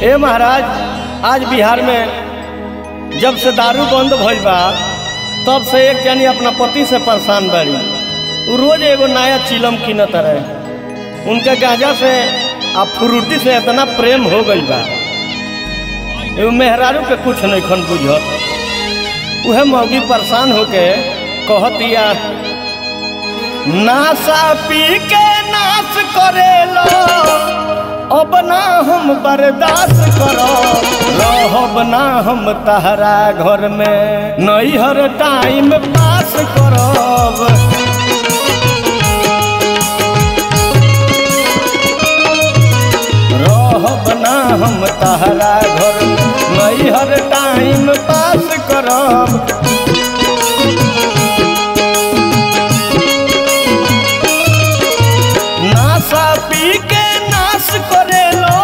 ए महाराज आज बिहार में जब से दारू बंद भइल बा तब से एक जनी अपना पति से परेशान बाड़ी उ रोज एगो नया चिलम कीनत रहे उनके गांजा से आ फ्रूटी से इतना प्रेम हो गइल बा एगो मेहरारू के कुछ नहीं खन बुझत उहे मौगी परेशान होके कहतिया नासा पी के नाश करेलो अब ना हम बर्दाश्त करो रहब ना हम तहरा घर में नैहर टाइम पास करब रहब ना हम तहरा घर में नैहर टाइम पास करब नासा पी के नाश करेलो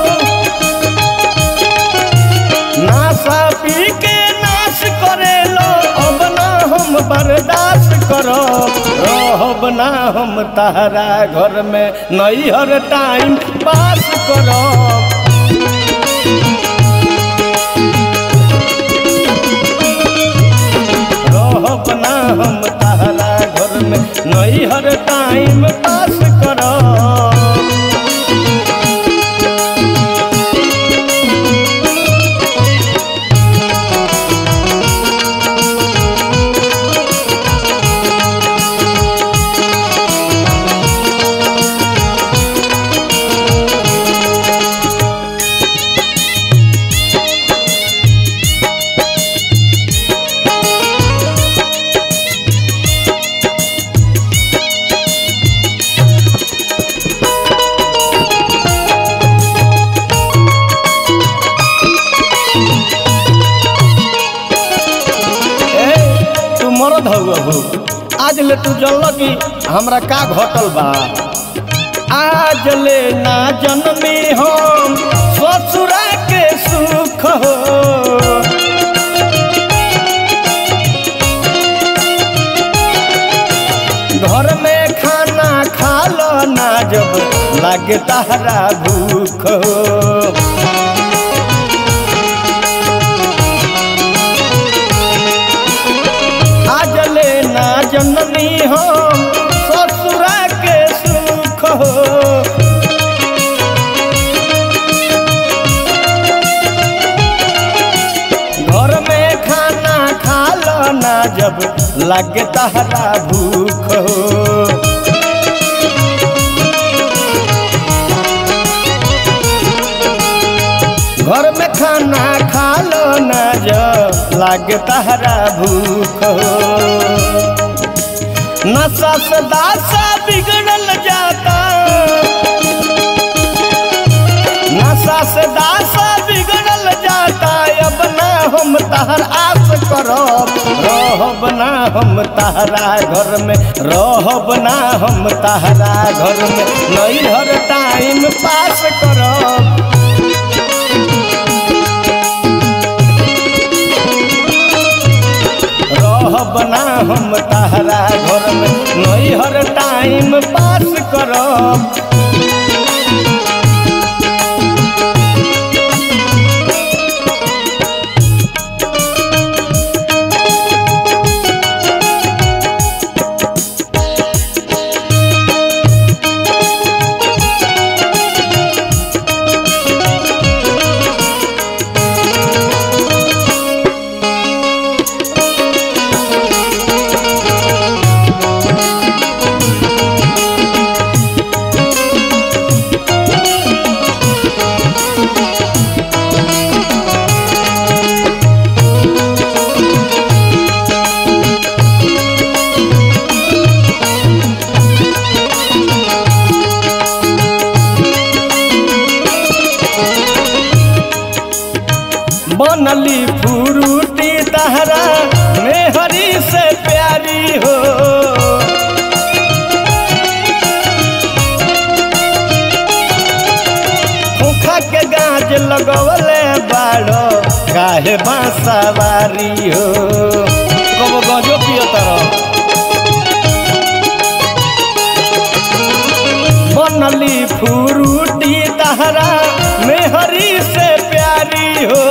नासा पी के नाश करेलो अब ना हम बर्दाश्त करो रहब ना हम तहरा घर में नैहर टाइम पास करो रहब ना हम तहरा घर में नैहर टाइम पास करो ए तू मरद हौ आज ले तू जल कि हमरा का घटल बा आज ले ना जन्मी हम ससुरा के सुख हो घर में खाना खा लो ना जब लागे तहरा भूख हो आज ले ना जननी हम ससुरा के सुख हो घर में खाना खा लो ना जब लगे तहरा भूख हो घर में खाना खा लो ना जब लागे तहरा भूख हो नशा से दासा बिगड़ल जाता नशा से दासा बिगड़ल जाता अब ना हम तहर आस करब रहब ना हम तहरा घर में रहब ना हम तहरा घर में नैहर टाइम पास करब रहब ना हम तहरा घर में नैहर टाइम पास करब बनली फुरुटी तहरा मेहरी से प्यारी हो खोखा के गाज लगवले बाड़ो काहे बांसवारी हो कब गजो पियो तरह बनली फुरुटी तहरा मेहरी से सवारी हो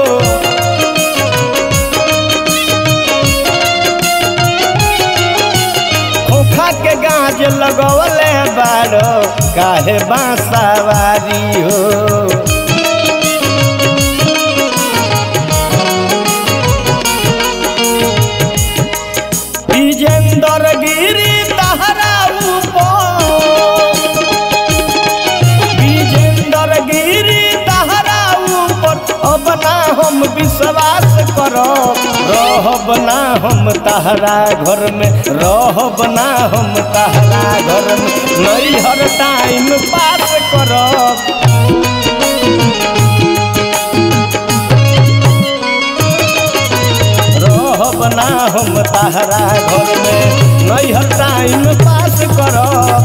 खोखा के गाज लगवले बारो काहे बांसवारी हो विजेंद्र गिरी तहरा ऊपर विजेंद्र गिरी तहरा ऊपर अब ना हम विश्वास करब रहब ना हम तहरा घर में रहब ना हम तहरा घर में नहीं हर टाइम पास करब रहब ना हम तहरा घर में नहीं हर टाइम पास करब